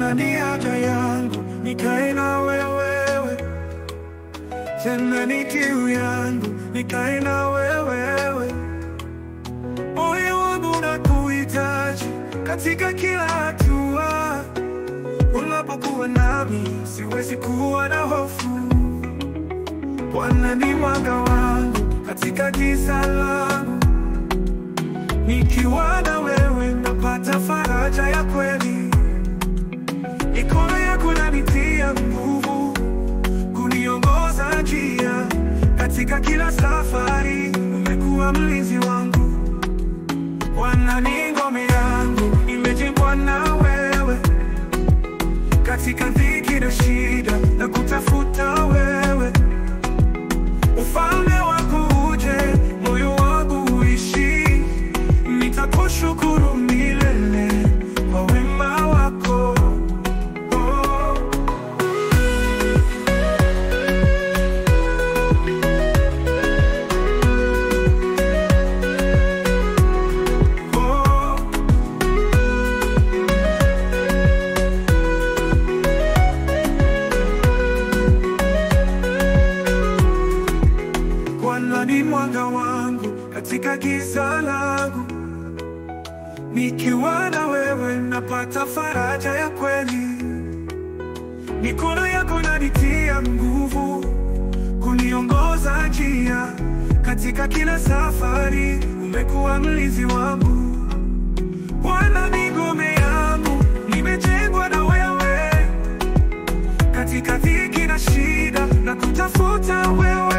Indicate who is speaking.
Speaker 1: Bwana ni haja yangu, nikae na wewe, tena ni kiu yangu, nikae na wewe. Moyo wangu unakuhitaji katika kila hatua. Unapokuwa nami, siwezi kuwa na hofu. Bwana ni mwanga wangu katika giza langu, nikiwa na wewe napata faraja ya kweli. Mikono yako inanitia nguvu, kuniongoza njia katika kila safari. Umekuwa mlinzi wangu, Bwana ni ngome yangu, imejengwa na wewe katika dhiki na shida na kutafuta wewe. Ufalme wako uje, moyo wangu uishi, nitakushukuru milele kwa wema wako. Oh. Oh. Bwana ni mwanga wangu katika giza langu, nikiwa na wewe napata faraja ya kweli. Mikono yako inanitia nguvu, kuniongoza njia katika kila safari. Umekuwa mlinzi wangu, Bwana ni ngome yangu, nimejengwa na wewe katika dhiki na shida na kutafuta wewe.